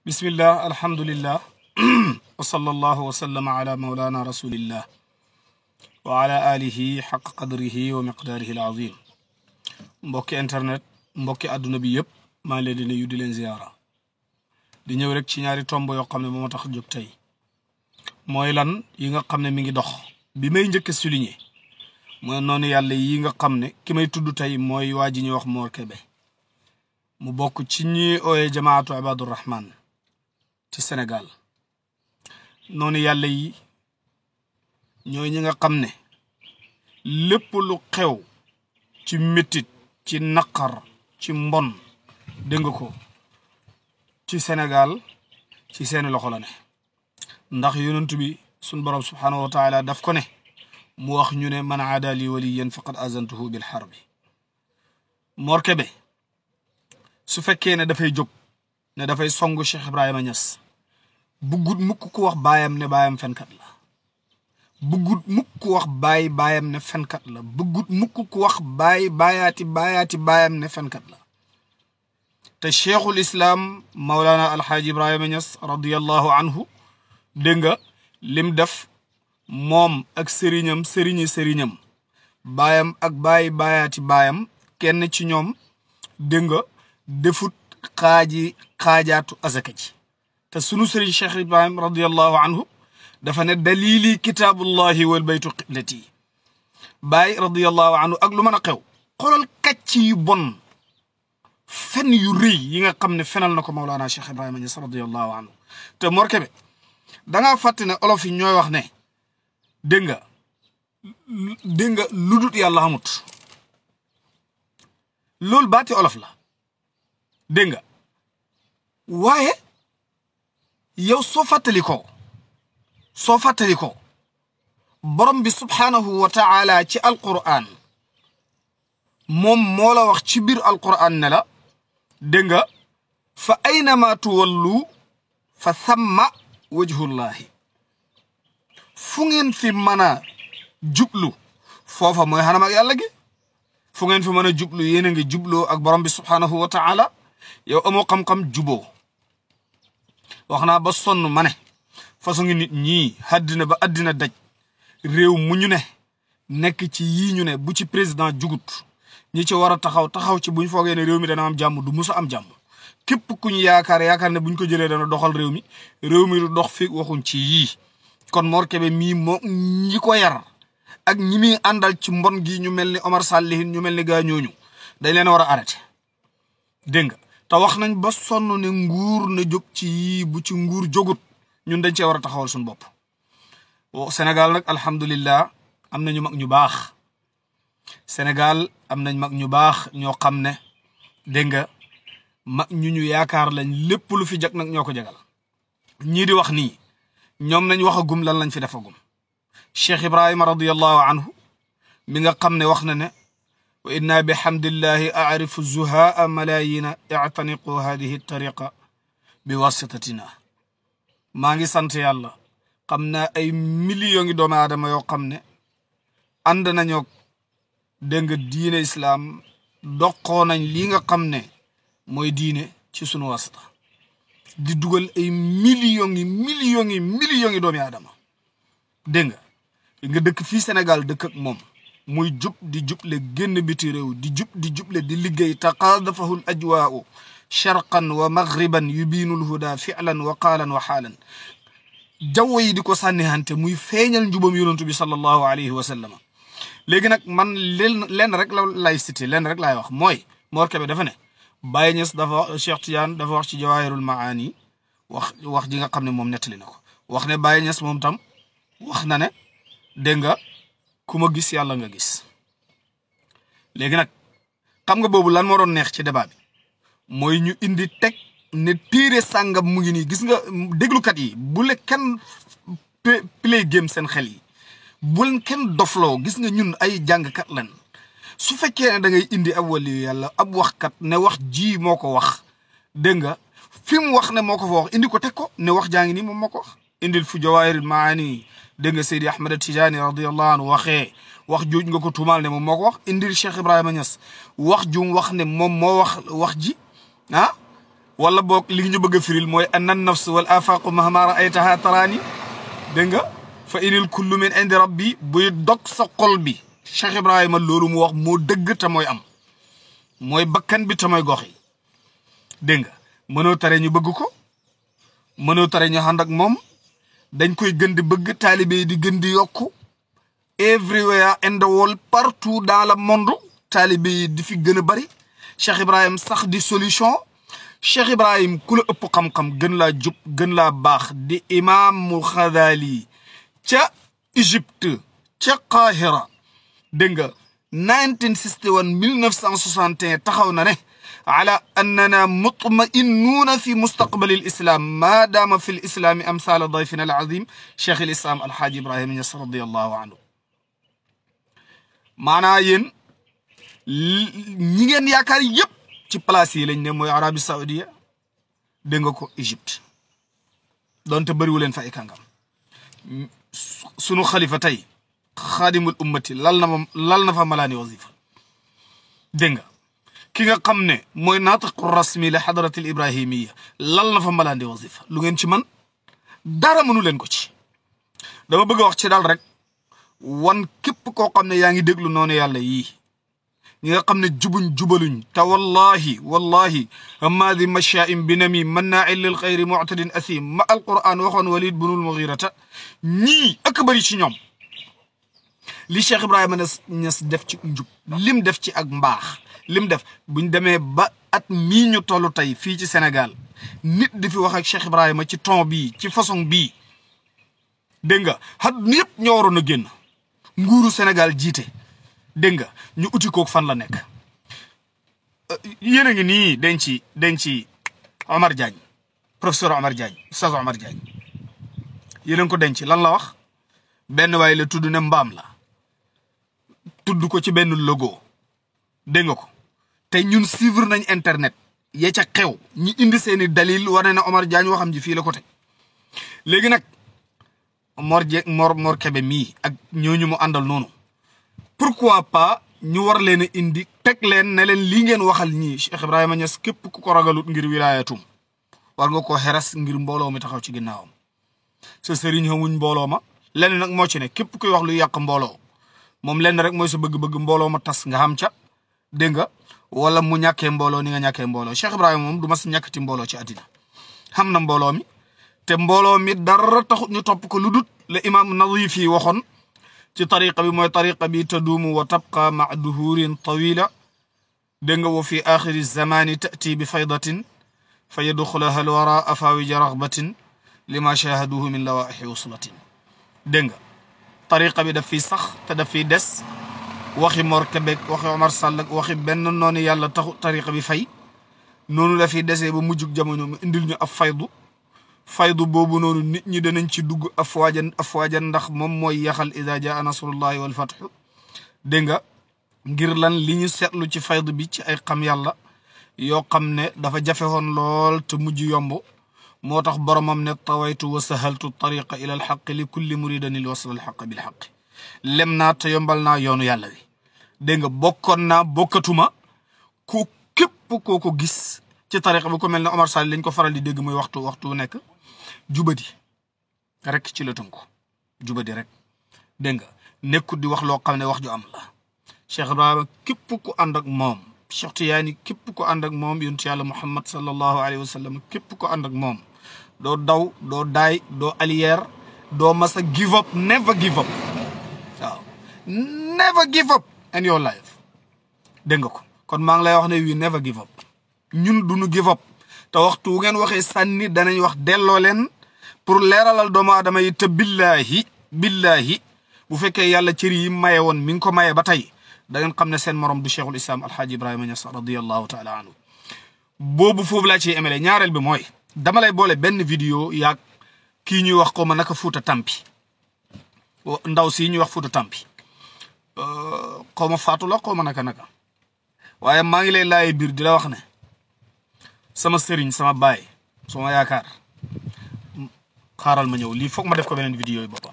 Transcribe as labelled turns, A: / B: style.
A: bismillah alhamdulillah wa sallallahu wa sallama ala maulana rasulillah wa ala alihi xaq qadrihi wa miqdaarihi alazim mbokki internet mbokki àdduna bi yëpp maa ngi leen di nuyu di leen ziyaara di ñëw rek ci ñaari tomb yoo xam ne moo ma tax jóg tey mooy lan yi nga xam ne mi ngi dox bi may njëkk a souligner mooy noonu yàlla yi nga xam ne ki may tudd tey mooy waa ji ñuy wax Mor Kébé mu bokk ci ñi ooyee jamaatu ibadur rahman ci Sénégal noonu yàlla yi ñooy ñi nga xam ne lépp lu xew ci métit ci naqar ci mbon dégg nga ko ci Sénégal ci seeni loxo la ne ndax yonent bi suñ borom subhaanahu wa taala daf ko ne mu wax ñu ne man aada li waliyan faqad azantuhu bil harbi Mor Kébé su fekkee ne dafay jóg ne dafay songu Cheikh Ibrahima Niass buggut mukk ku wax baayam ne baayam fenkat la buggut mukk ku wax baay baayam ne fenkat la buggut mukk ku wax baay baayaati baayaati baayam ne fenkat la te cheikhul islaam Maulana Alxaaji Ibrahima Niass radiyallahu anhu dégg nga lim def moom ak sëriñam sëriñi sëriñam baayam ak baay baayaati baayam kenn ci ñoom dégg nga defut xaaji xaajaatu azaka ji te sunu sëriñ cheikh ibrahim radiallahu anhu dafa ne dalili kitaabullahi wal baytu qiblati baay radiallahu anhu ak lu mën a xew xoolal kàcc yu bon fen yu rëy yi nga xam ne fenal na ko Mawlana cheikh ibrahima Niass radiallahu anhu te Mor Kébé dangaa fàtte ne olof yi ñooy wax ne dégg nga dégg nga lu dut yàlla xamut loolu baati olof la dégg nga waaye yow soo fàttali ko soo fàttali ko borom bi subhaanahu wa taala ci alquran moom moo la wax ci biir alquran ne la dégg nga fa aynama tuwallu fa thamma wajhullahi fu ngeen fi mën a jublu foofa mooy xanam ak yàlla gi fu ngeen fi mën a jublu yéen a ngi jubloo ak borom bi subhaanahu wa taala yow amoo xam-xam juboo wax naa ba sonn ma ne façon ngi nit ñii àddina ba àddina daj réew mu ñu ne nekk ci yii ñu ne bu ci président jugut ñi ci war a taxaw taxaw ci buñ foogee ne réew mi dana am jàmm du musa am jàmm képp ku ñu yaakaar yaakaar ne buñ ko jëlee dana doxal réew mi réew mi du dox fi waxuñ ci yii kon Mor Kébé mii moo ñi ko yar ak ñi muy àndal ci mbon gi ñu mel ni Omar Sallihin ñu mel ni gaa ñooñu dañ leen war a arrêté dégg nga te wax nañ ba sonn ne nguur na jóg ci yii bu ci nguur jógut ñun dañ cee war a taxawal suñu bopp Sénégal nag alhamdulillah am nañu mag ñu baax Sénégal am nañ mag ñu baax ñoo xam ne dégg nga mag ñu ñu yaakaar lañ lépp lu fi jag nag ñoo ko jagal ñii di wax nii ñoom nañ wax agum lan lañ fi defagum Cheikh Ibrahima radiyallahu anhu mi nga xam ne wax na ne wa inna bi hamdillahi arifu zuhaa malayina ictaniqu hadihi tariqa bi wasitatina maa ngi sant yàlla xam naa ay millions ngi doomu aadama yoo xam ne ànd nañoo dégg nga diine islaam doqoo nañ lii nga xam ne mooy diine ci sunu wasita di dugal ay millions yi millions yi millions yi doomu aadama dégg nga nga dëkk fii Sénégal dëkk ak moom muy jub di juble génn biti réew di jub di juble di liggéey taqaadafahu l ajwaau sharqan wa maghriban yubiinu lhuda filan wa qaalan wa xaalan jaww yi di ko sànnihante muy feeñal njubam yonantu bi sallallahu alayhi wa sallam léegi nag man leen lenn rek la lay cité lenn rek laay wax mooy Mor Kébé dafa ne Baye Niass dafa Cheikh Tidiane dafa wax ci jawahirul maani wax wax ji nga xam ne moom nettali na ko wax ne Baye Niass moom tam wax na ne dégg nga ku ma gis yàlla nga gis léegi nag xam nga boobu lan moo doon neex ci débat bi mooy ñu indi teg ne téere sàngam mu ngi nii gis nga déglukat yi bu le kenn play game seen xel yi bu leen kenn dofloo gis nga ñun ay jàngkat lan su fekkee ne da ngay indi ab waliyu yàlla ab waxkat ne wax ji moo ko wax dégg nga fi mu wax ne moo ko fa wax indi ko teg ko ne wax jaa ngi nii moom moo ko wax indil fu jawaahirul maani dégg nga Seydi Ahmad Tijaani radiyallahu anhu waxee wax jooj nga ko tuumaal ne moom moo ko wax indil Cheikh Ibrahima Niass wax jum wax ne moom moo wax wax ji ah wala boog li ñu bëgg a firil mooy anna nafs wal afaqu mahma raaytaha taraani dégg nga fa inil kullu min indi rabbi buy dog sa xol bi Cheikh Ibrahima loolu mu wax moo dëgg te mooy am mooy bakkan bi te mooy gox yi dégg nga mënoo tare ñu bëgg ko mënoo tare ñu ànd ak moom dañ koy gën di bëgg taalibe yi di gën di yokku everywhere in the world partout dans le monde taalibe yi di fi gën a bari Cheikh Ibrahim sax di solution Cheikh Ibrahim ku la ëpp xam-xam gën laa jub gën laa baax di imaamul Xadaali ca Égypte ca Qahira dégg nga 1961 1961 taxaw na ne ala annana mutma'innuuna fi mustaqbali lislam ma daama fi lislaami amsaala dayfina alazim cheikh lislam alxaaji ibrahima ñas radiallahu anhu maanaa yéen ñi ngeen yaakaar yëpp ci place yi lañ ne mooy arabie saoudia dégg nga ko égypte doonte bëriwu leen fa ay kàngam sunu xalifa tey xaadimul ummati lal na ma lal na fa malaani wasifa dégg nga ki nga xam ne mooy naatiqu rasmi la xadaratil ibrahimiya lal na fa malaandi wasifa lu ngeen ci man dara mënu leen ko ci dama bëgg a wax ci daal rek wan képp koo xam ne yaa ngi déglu noonu yàlla yii ñi nga xam ne jubuñ jubaluñ te wallahi wallahi hamaadi mashaa'im bi nami mannaain lil xayri muctadin asim ma alquran waxoon walid bunul mughirata ñii ak bëri ci ñoom li Cheikh Ibrahima Niass def ci njub lim def ci ak mbaax lim def buñ demee ba at mii ñu toll tey fii ci Sénégal nit di fi wax ak Cheikh Ibrahima ci ton bii ci façon bii dégg nga xat ñëpp ñoo waroon a génn nguuru Sénégal jiite dégg nga ñu uti kook fan la nekk yéen a ngi nii denc denc Omar Diagne professeur Omar Diagne ustaz Omar Diagne yéen a ngi ko denc lan la wax benn waaye la tudd ne mbaam la tudd ko ci benn logo dégg nga ko te ñun suivre nañ internet ya ca xew ñi indi seeni dalil wane na Omar Diagne waxam ji fii la ko teg léegi nag Mor je Mor Mor Kebe mii ak ñooñu mu àndal noonu pourquoi pas ñu war leen a indi teg leen ne leen lii ngeen waxal ñii Cheikh Ibrahima Niass képp ku ko ragalut ngir wilaayatum war nga koo xeras ngir mbooloo mi taxaw ci ginnaawam sa sëriñ xamuñ mbooloo ma lenn nag moo ci ne képp kuy wax lu yàq mbooloo moom lenn rek mooy sa bëgg-bëgg mbooloo ma tas nga xam ca dégg nga wala mu ñàkkee mbooloo ni nga ñàkkee mbooloo Cheikh Ibrahima moom du mas ñàkkati mbooloo ci àddina xam na mbooloo mi te mbooloo mi dara taxut ñu topp ko lu dut la imaam Nadif yi waxoon ci tariqa bi mooy tariqa bi taduumu wa tabqa maa duhurin tawila dégg nga wa fi axiri zamani tati bi faydatin fa yadxulaha alwara afawija raxbatin lima shahaduhu min lawaaixi wuslatin dégg nga tariqa bi daf fiy sax te daf fiy des waxi Mor Kébé waxi Omar Sall ak waxi benn noonu yàlla taxu tariqa bi fay noonu la fiy desee ba mujjug jamono mu indil ñu ab faydu faydu boobu noonu nit ñi danañ ci dugg afwaajan afwaajan ndax moom mooy yaxal ida jaa nasrullahi wal fathu dégg nga ngir lan li ñu seetlu ci faydu bi ci ay xam yàlla yoo xam ne dafa jafe woon lool te mujj yomb moo tax boromam ne tawaytu wa sahaltu tariqa ila alxaq li kulli muridin il wasl alxaq bilxaq lem naa te yombal naa yoonu yàlla wi dégg nga bokkoon naa bokkatuma ku képp koo ko gis ci tariqa bi ko mel ne Omar Sall lañ ko faral di dégg muy waxtu waxtu nekk jubadi rek ci la tënku jubadi rek dégg nga nekkut di wax loo xam ne wax ju am la Cheikh Ibrahima képp ku ànd ak moom Cheikh Tiyaani képp ku ànd ak moom yonent yàlla Muhammad sallallahu alayhi wa sallam képp ku ànd ak moom doo daw doo daay doo allière doo masa give up never give up waaw never give up in your life dégg nga ko kon maa ngi lay wax ne we never give up ñun duñu give up te waxtu wu ngeen waxee sànni danañ wax delloo leen pour leeralal doomu aadama yi te billahi billahi bu fekkee yàlla cër yi maye woon mi ngi ko maye ba tey da ngeen xam ne seen morom du cheikhul islam alhaaji ibrahima Niass radiallahu taala anhu boobu foofu laa ciy emele ñaareel bi mooy dama lay boole benn vidéo yaag kii ñuy wax ko ma naka fuuta tampi ndaw si ñuy wax fuuta tampi xaw ma faatu la xaw ma naka naka waaye maa ngi lay laaye biir di la wax ne sama sëriñ sama baay sama yaakaar xaaral ma ñëw lii foog ma def ko beneen vidéo yi boppam